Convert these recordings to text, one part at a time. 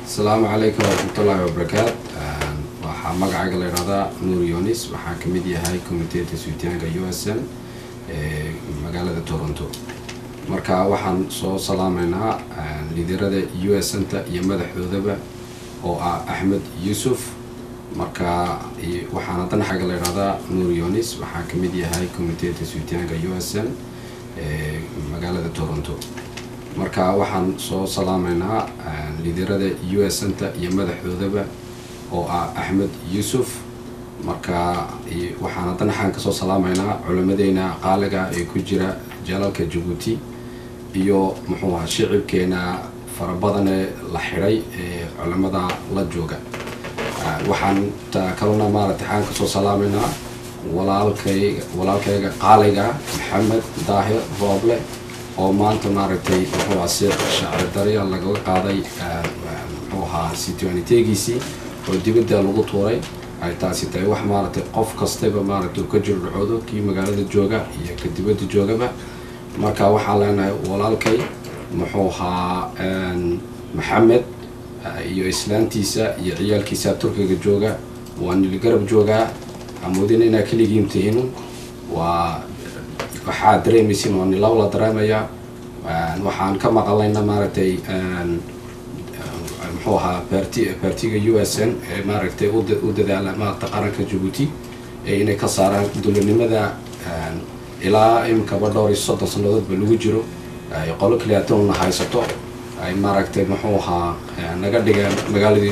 asalaamu calaykum waraxmatullaahi wabarakaat waxaa magacayga la idhahdaa nuur yonis waxaan ka mid yahay commiteta suitaanka u s n ee magaalada toronto marka waxaan soo salaameynaa liderada u s n-ta iyo madaxdoodaba oo ah axmed yuusuf marka waxaan haddana xagga la idhahdaa nuur yonis waxaan ka mid yahay commiteta suitaanka u s n ee magaalada toronto marka waxaan soo salaameynaa liderada u s n-ta iyo madaxdoodaba oo ah axmed yuusuf marka waxaan haddana xaan kasoo salaameynaa culimadeyna qaaliga ee ku jira jalalka jabuuti iyo muxuu aha shicibkeena farabadanee la xidhay ee culimada la jooga waxaan kalena maaragtay xaan kasoo salaameynaa walaalkayga walaalkayga qaaliga maxamed daahir rooble oo maanta maaragtay muxuu aha si shacri darya lagaga qaaday muxuu ahaa sitwanitegiisii oo dibadda lagu tuuray ay taasi tahay wax maaragtay qof kastaba maaragtay uu ka jiro dhacoodo kii magaalada jooga iyo ka dibadda joogaba marka waxaan leenahay walaalkay muxuu ahaa maxamed iyo islaantiisa iyo ciyaalkiisa turkiga jooga waa niligarab joogaa amoodin inaa keligiin tihin waa waxaa dareemaysin waa nilaw la dareemayaa waxaan ka maqalayna maaragtay muxuu ahaa barti bartiga u s n ee maaragtay u dadaala maaragta qaranka jabuuti ee inay ka saaraan dulanimada ilaa iminkaba dhowr iyo soddon sannadoodba lagu jiro ay qolo kaliyaatona haysato ay maaragtay muxuu ahaa naga dhigeen magaaladii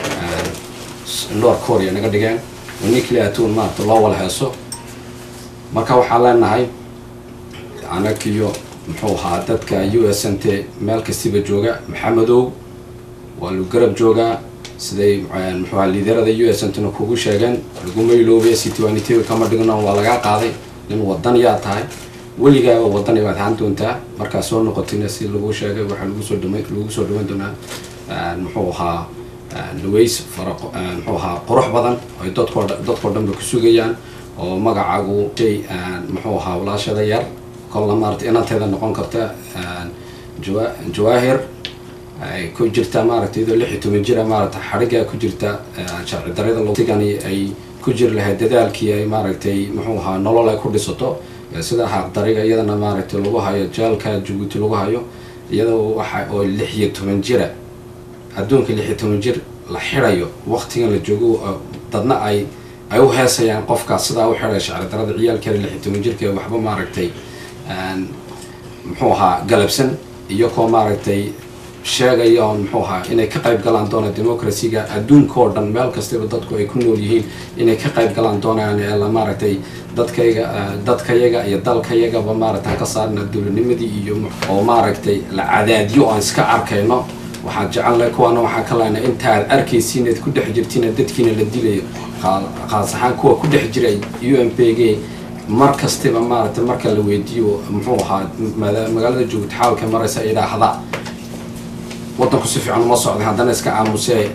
north korea naga dhigeen oo nin kaliyaatoon maaragta loo wala heeso marka waxaan leenahay anagiyo muxuu ahaa dadka u s n t meel kastiba jooga maxamedow waa lu garab joogaa siday muxuu aha liderada u s n tna kugu sheegeen laguma iloobe citwanitv kama dhigno waa lagaa qaaday nin wadan yaa tahay weligaaba wadan baad ahaan doontaa markaa soo noqotina si lagu sheegay waxaa lagusoo dhama lagu soo dhawan doonaa muxuu ahaa luways fara muxuu ahaa qurux badan ay dadkoo dadkao dhan ba ku sugayaan oo magacaagu shay muxuu ahaa walaashada yar kolla maarata inanteeda noqon karta jawa jawaahir ay ku jirtaa maaragtay iyadoo lix iyo toban jira maarata xadhigaa ku jirta sharci darada sigani ay ku jiri lahayd dadaalkii ay maaragtay muxuu ahaa nolol ay ku dhisato sida xaqdariga iyadana maaragtay lagu hayo jaalka jabuuti lagu hayo iyadoo waxa oo lix iyo toban jira adduunka lix iyo toban jir la xidhayo waqtigan la joogo dadna ay ay u heesayaan qofkaas sidaa u xidhay shacri darada ciyaalkeeda lix iyo toban jirka waxba maaragtay muxuu ahaa galabsan iyo koo maaragtay sheegaya oon muxuu ahaa inay ka qayb galaan doona democracyga adduunka oo dhan meel kastaba dadku ay ku nool yihiin inay ka qayb galaan doonayaan ee la maaragtay dadkayga dadkayaga iyo dalkayagaba maaragtaan ka saarna dowladnimadii iyo oo maaragtay la cadaadiyo aan iska arkayno waxaan jecelnahay kuwaana waxaan ka lehnay intaad arkaysiin eed ku dhex jirtiin dadkiina la dilayo qaas ahaan kuwa ku dhex jiray u m p g mar kastaba maaragtay marka la weydiiyo muxuu ahaa magaalada jabuuti xaalka maraysa idhaahda waddanku si fiican uma socday haddana iska aamusee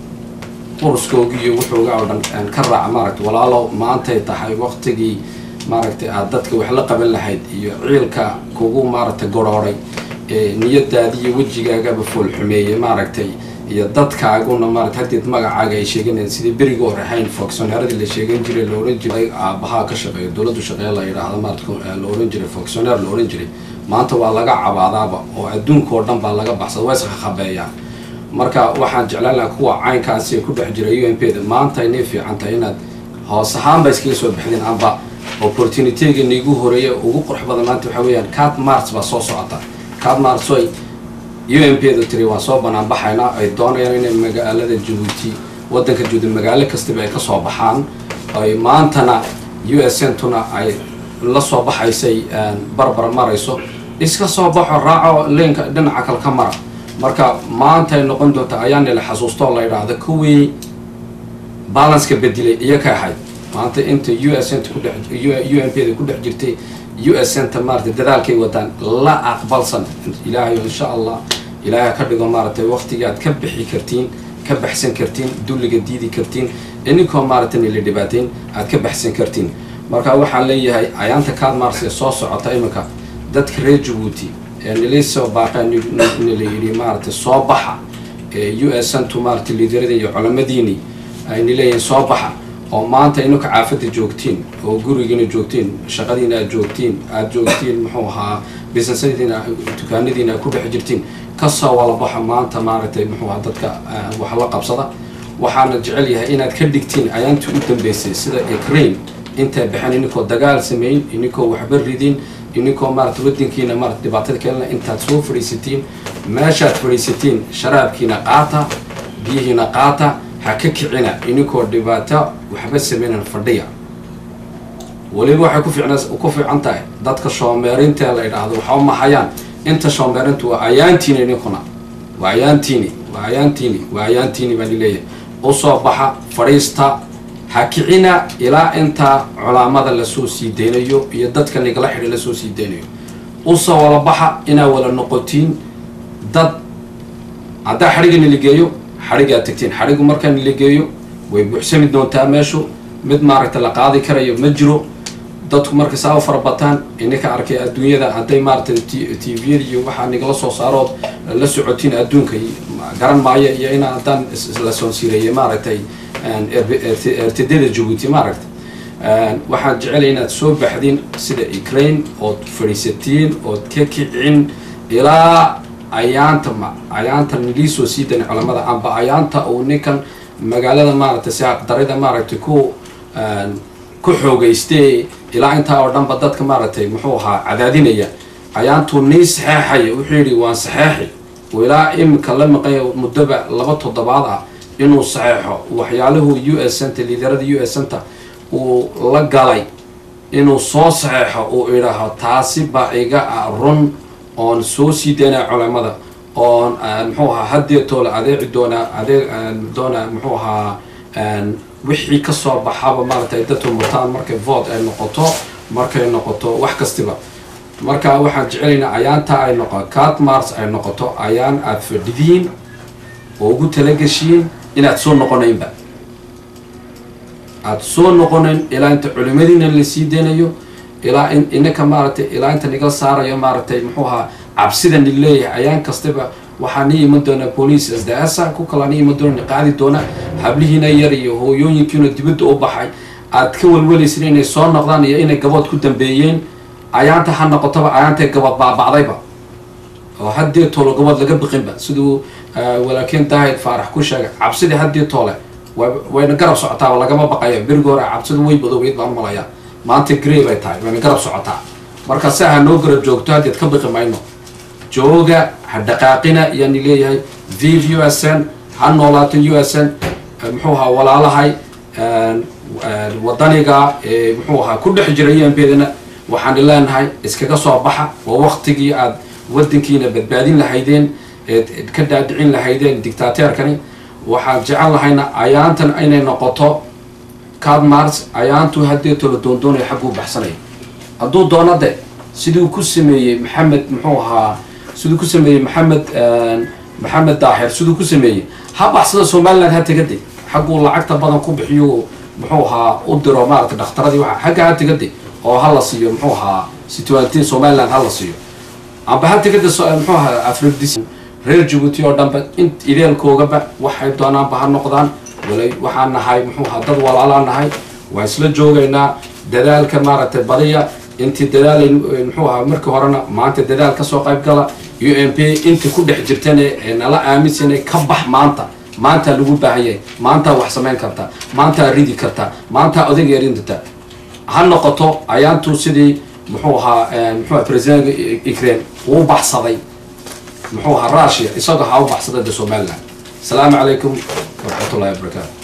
quruskoogi iyo wuxuuga oo dhan ka raaca maaragtay walaalow maantay tahay waqtigii maaragtay aad dadka wax la qaban lahayd iyo ciilka kugu maaragtay gorooray ee niyadaadi iyo wejigaagaba foolxumeeyey maaragtay iyo dadkaaguna maarata haddeed magacaaga ay sheeganayeen sidii berigii hore ahayn fonctioneeradii la sheegan jiray la ohan jiray aabahaa ka shaqeeya dowladdu shaqeeya la yidhaahdo maarata la ohan jiray fonctioneer la ohan jiray maanta waa laga cabaadaaba oo adduunka oo dhan baa laga baxsada waa iska khabeeyaan marka waxaan jeclaan lahaa kuwa caynkaasi ku dhex jira u m p da maanta inay fiican tahay inaad hoos ahaanba iskaga soo baxdeen amba opportunityga niigu horeeya ugu qurux badan maanta waxaa weeyaan cat mars baa soo socota cat mars oy u m p da tiri waan soo banaan baxaynaa ay doonayaan inay magaalada jabuuti waddanka jabuuti magaalo kastaba ay kasoo baxaan ay maantana u s n tuna ay la soo baxaysay barbar marayso iska soo baxo raaco leenka dhinaca kale ka mara marka maanta ay noqon doonta ayaanila xasuustoo la yidhaahdo kuwii balanska bedilay iyo ka ahayd maanta inta u s n kudhe u m p da ku dhex jirtay u s n ta maarata dadaalkay wadaan la aqbalsan ilaahay insha allah ilaahay ka dhigo maaragtay waqtiga aad ka bixi kartiin ka baxsan kartiin dulliga diidi kartiin ininkoo maaragtay nila dhibaateyn aad ka baxsan kartiin marka waxaan leeyahay ayaanta kaad mars ee soo socota iminka dadka reer jabuuti ee nilay soo baaqeen nila yidhi maaragtay soo baxa u s ntu maarata liidaradii iyo culamadiini ayna leeyihiin soo baxa oo maanta inuka caafada joogtiin oo gurigiina joogtiin shaqadiina aad joogtiin aad joogtiin muxuu ahaa businessadiina dukaanadiina aad ku dhex jirtiin kasoo wala baxa maanta maaragtay muxuu ahaa dadka wax la qabsada waxaana jecel yahay inaad ka dhigtiin ayaantii u dambeysay sida ukraine intay baxeen ininkoo dagaal sameyn ininkoo waxba ridin ininkoo maarata wadankiina maarata dhibaatada keelina intaad soo fadhiisatiin meeshaad fadhiisatiin sharaabkiina qaata biyihiina qaata ha ka kicina ininkoo dhibaato waxba sameynan fadhiya weliba waxay ku fiicna ku fiican tahay dadka shoomeerinta la idhaahdo waxba mahayaan inta shoomeerintu waa ayaantiini ininkuna waa ayaantiini waa ayaantiini waa ayaantiini baan leeyahay usoo baxa fadhiista ha kicina ilaa intaa culaamada lasoo sii deynayo iyo dadka nigala xidhi lasoo sii deynayo usoo wala baxa inaa wala noqotiin dad haddaa xadhigga niligeeyo xadhiggaa tagtiin xadhiggu markaa niligeeyo way buuxsami doontaa meeshu mid maaragta la qaadi karayo ma jiro dadku marka saa u farabataan ininka arkay adduunyada hadday maaragtay t v-yada iyo waxaa nigala soo saarood la socotiin adduunka garan maayo iyo in haddaan la soonsiireeyay maaragtay ertadada jabuuti maaragta waxaan jecelay inaad soo baxdiin sida ukraine ood fadhiisatiin ood ka kicin ilaa ayaanta ayaanta niliisoo sii dana culamada amba ayaanta uu ninkan magaalada maaragtay siaqdarida maaragtay ku ku xoogayste ilaa intaa oo dhanba dadka maaragtay muxuu ahaa cadaadinaya ayaantuu nii saxeexaya wuxuu yidhi waan saxeexi ilaa iminka la maqanya muddoba laba toddobaad ah inuu saxeexo waxyaaluhu u s centa liidarada u s centa uu la galay inuu soo saxeexo uu idhaaho taasi baa iga ah run oon soo sii daynaa culamada oon muxuu ahaa hadeetoola adeeci doonaa adeeg doonaa muxuu ahaa wixii kasoo baxaba maaragtay dadku mutaan markay vote ay noqoto markay noqoto wax kastiba marka waxaan jecelaynaa ayaanta ay noqo cat mars ay noqoto ayaan aada fadhidiin oo ugu talageshiin inaad soo noqonaynba aada soo noqonayn ilaa inta culimadiina lasii deynayo ilaa in inaka maaragtay ilaa inta niga saarayo maaragtay muxuu ahaa cabsida ni leeyahay ayaan kastaba waxaa nii iman doonaa police sdasa ku kalaa nii iman doona qaadi doona hablihiina yar iyo hooyooyinkiina dibadda u baxay aad ka welwalaysin inay soo noqdaan iyo inay gabood ku dambeeyeen ayaanta ha noqotaba ayaantay gabood baabacdayba oo haddii toole gabood laga biqinba siduu walaakiin daahid faarax ku sheegay cabsidii haddii toole wayna garab socotaa lagama baqayo berigi hore cabsidu way badoobeyd baan umalayaa maanta grey bay tahay wayna garab socotaa marka si ha noo garab joogto haddeed ka biqi mayno jooga ha dhaqaaqina iyaani leeyahay vive u s n ha noolaato u s n muxuu ahaa walaalahay wadaniga muxuu ahaa ku dhex jira u m bedana waxaan leenahay iskaga soo baxa waa waktigii aad wadankiina badbaadin lahaydeen eed ka dhaadhicin lahaydeen dictateerkani waxaan jecel lahayna ayaantan inay noqoto cadmars ayaantu hadeeto la doondoonaya xagguu baxsanaya hadduu doono de siduu ku sameeyey maxamed muxuu ahaa siduu ku sameeyey maxamed maxamed daaxir siduu ku sameeyey ha baxsada somaliland ha tegade xagguu lacagta badan ku bixiyo muxuu ahaa u diro maarata dhakhtaradii waa xagga ha tegade oo ha la siiyo muxuu ahaa situatin somaliland ha la siiyo amba ha tegada muxuu ahaa afridis reer jabuuti oo dhanba in ideelkoogaba waxay doonaanba ha noqdaan walay waxaan nahay muxuu ahaa dad walaalaa nahay waan isla joogaynaa dadaalka maaragtay badiya intii dadaalay muxuu ahaa markii horena maanta dadaal kasoo qayb gala u m p intii ku dhex jirtan ee nala aaminsanay ka bax maanta maantaa lagu baahan yahay maantaa wax samayn kartaa maantaa ridi kartaa maantaa odag erin kartaa ha noqoto ayaantu sidii muxuu ahaa muxuu aha president ukraine uu baxsaday muxuu ahaa russia isagoo ha u baxsaday de somaliland asalaamu calaykum waraxmat ullahi wabarakaatu